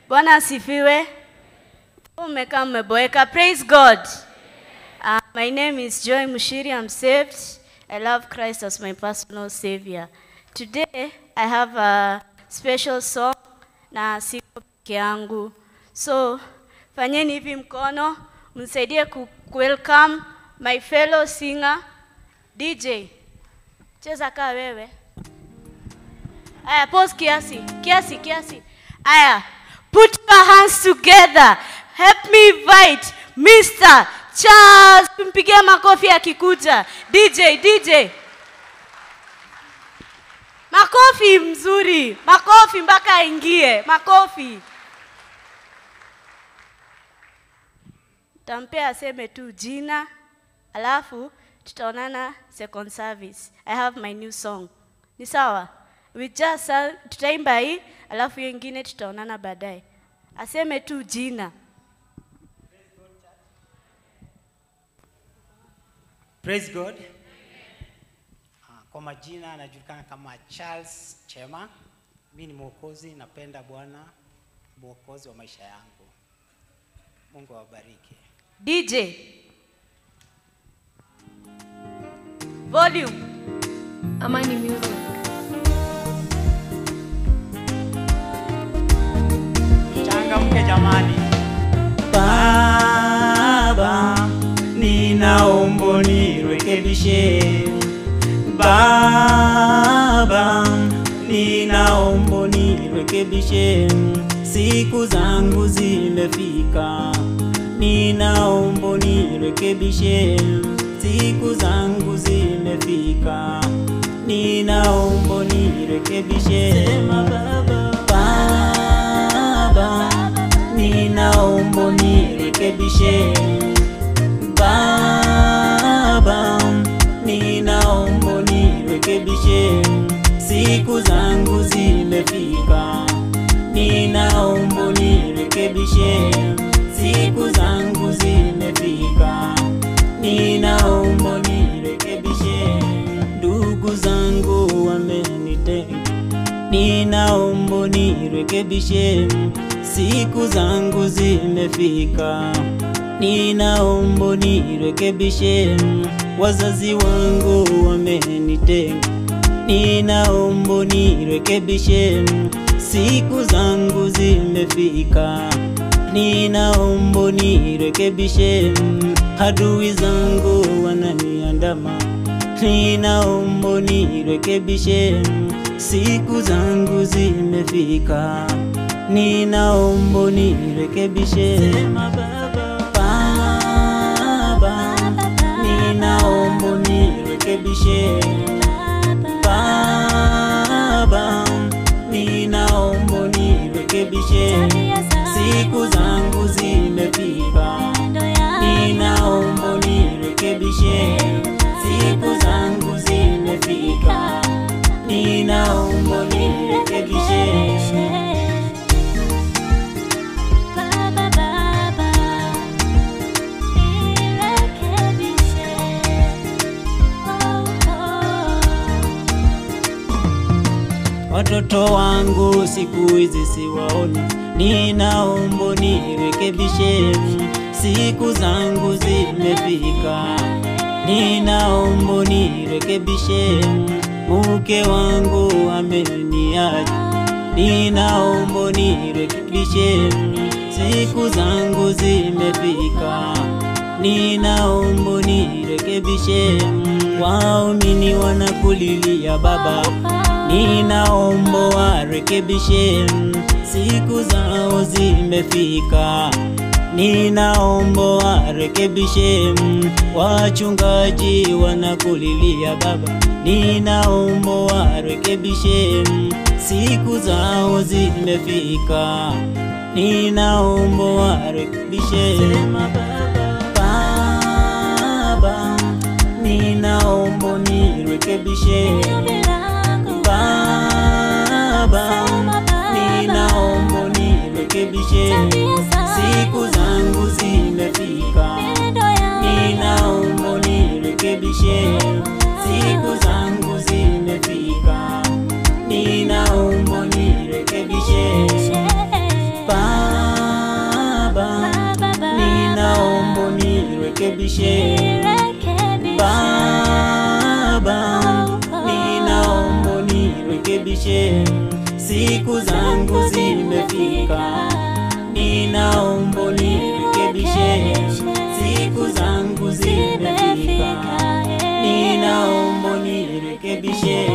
Bwana asifiwe. Umekaa mmeboeka. Praise God. Uh, my name is Joy Mushiri. I'm saved. I love Christ as my personal savior. Today I have a special song na siko peke yangu. So fanyeni hivi mkono mnisaidie ku ku welcome my fellow singer DJ. Cheza kaa wewe. Aya, pause kiasi, kiasi, kiasi. Aya, put your hands together. Help me invite Mr. Charles. Tumpigie makofi akikuja. DJ, DJ. Makofi mzuri, makofi mpaka aingie, makofi. Tampea aseme tu jina, alafu tutaonana second service. I have my new song. Ni sawa? We just uh, tutaimba hii, alafu hiyo ingine tutaonana baadaye. Aseme tu jina. Praise God. Ah, Kwa majina anajulikana kama Charles Chema. Mimi ni mwokozi, napenda Bwana, mwokozi wa maisha yangu. Mungu awabariki. DJ. Volume. Amani Music. Changamke jamani. Baba, ninaomba nirekebishe. Baba, ninaomba nirekebishe. Siku zangu zimefika. Ninaomba nirekebishe. Siku zangu zimefika. Ninaomba nirekebishe. Sema baba. Baba, ninaomba nirekebishe. Baba, ninaomba nirekebishe. Siku zangu zimefika. Ninaomba nirekebishe. Siku zangu zimefika. Ninaomba nirekebishe. Ndugu zangu wamenitenga ninaomba nirekebishe, siku zangu zimefika. Ninaomba nirekebishe, wazazi wangu wamenitenga. Ninaomba nirekebishe, siku zangu zimefika. Ninaomba nirekebishe, adui zangu wananiandama ninaomba nirekebishe, siku zangu zimefika, ninaomba nirekebishe. Sema baba, baba, ninaomba nirekebishe. Baba, ninaomba nirekebishe, siku zangu zimefika, ninaomba nirekebishe, siku zangu zimefika, ninaomba nirekebishe. Baba, baba, nirekebishe. Oh, oh. Watoto wangu siku hizi siwaoni, ninaomba nirekebishe, siku zangu zimefika, ninaomba nirekebishe, mke wangu ameniacha, ninaomba nirekebishe, siku zangu zimefika, ninaomba nirekebishe, waumini wanakulilia Baba ninaomba warekebishe, siku zao zimefika. Ninaomba warekebishe, wachungaji wanakulilia Baba. Ninaomba warekebishe, siku zao zimefika. Ninaomba warekebishe. Sema Baba, Baba, ninaomba nirekebishe. Baba, ninaomba nirekebishe, siku zangu zimefika. Ninaomba nirekebishe, siku zangu zimefika. Ninaomba nirekebishe. Baba, nirekebishe nirekebishe. Baba, ninaomba nirekebishe, siku zangu zimefika, ninaomba nirekebishe, siku zangu zimefika, ninaomba nirekebishe